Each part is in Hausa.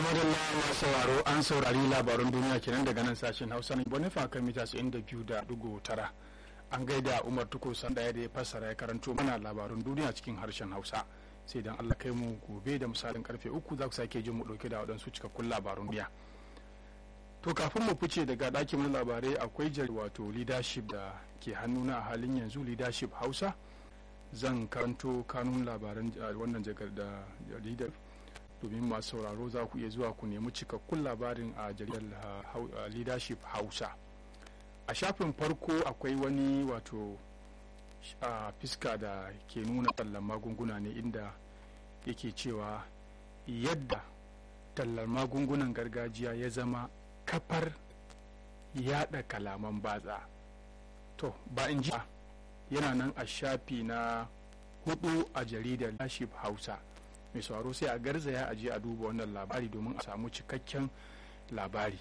madalla masu sauraro an saurari labarun duniya kenan daga nan sashen hausa na bonifa kan mita biyu da dugu tara an gaida umar tuko sandaya da ya fassara ya karanto mana labarun duniya cikin harshen hausa sai dan allah kai mu gobe da misalin karfe uku za ku sake jin mu dauke da waɗansu cikakkun labarun duniya to kafin mu fice daga ɗakin labarai akwai jari wato leadership da ke hannuna a halin yanzu leadership hausa zan karanto kanun labaran wannan jaridar domin masu sauraro za ku iya zuwa ku nemi cikakkun labarin a jaridar leadership hausa a shafin farko akwai wani wato a fiska da ke nuna tallan magunguna ne inda yake cewa yadda tallar magungunan gargajiya ya zama kafar yada kalaman batsa to ba in ji yana nan a shafi na hudu a jaridar leadership hausa mai sauraro sai a garzaya a je a duba wannan labari domin a samu cikakken labari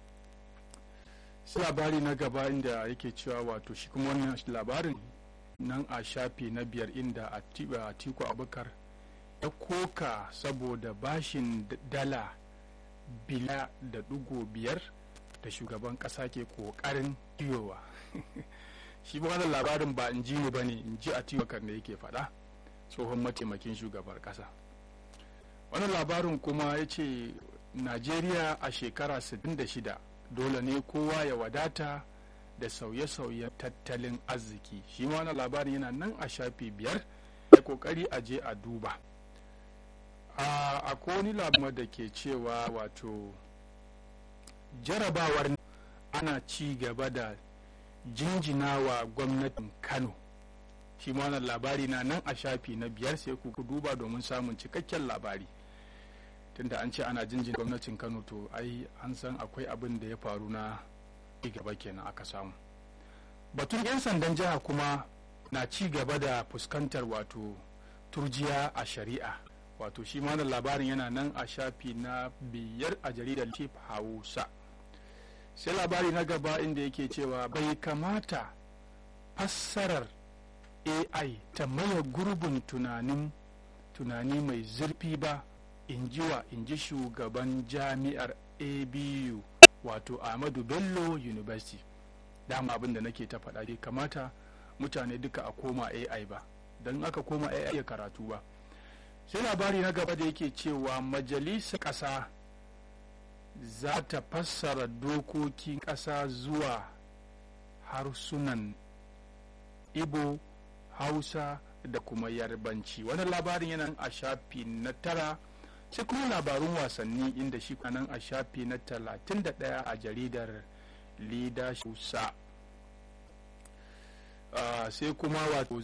sai labari na gaba inda yake cewa wato shi kuma wannan labarin nan a shafi na biyar inda atiku abubakar ya koka saboda bashin dala bila da dugo biyar da shugaban kasa ke kokarin biyowa shi ba wannan labarin ba in ji ne ba ne in ji atiku da yake faɗa tsohon mataimakin shugabar kasa wannan labarin kuma ya ce najeriya a shekara 66 dole ne kowa ya wadata da sauye-sauyen tattalin arziki shi ma wannan labarin yana nan a shafi biyar da kokari a je a duba a wani labarin da ke cewa wato jarabawar ana ci gaba da jinjinawa gwamnatin kano shi ma wannan labari na nan a shafi na biyar sai ku duba domin samun cikakken labari tunda an ce ana jinjin gwamnatin kano to ai an san akwai abin da ya faru na gaba kenan aka samu batun 'yan sandan jiha kuma na ci gaba da fuskantar wato turjiya a shari'a wato shi ma labarin yana nan a shafi na biyar a jaridar chief hausa sai labari na gaba inda yake cewa bai kamata fassarar ai ta maye gurbin tunanin tunani mai zurfi ba in ji wa in ji shugaban jami'ar abu wato ahmadu bello university dama abin da nake ta faɗa bai kamata mutane duka a koma ai ba don aka koma ai ya karatu ba sai labari na gaba da yake cewa majalisar ƙasa za ta fassara dokokin ƙasa zuwa harsunan ibo hausa da kuma yarbanci wannan labarin yana a shafi na tara sai kuma labarun wasanni inda shi nan a shafi na 31 a jaridar leadership sai kuma wato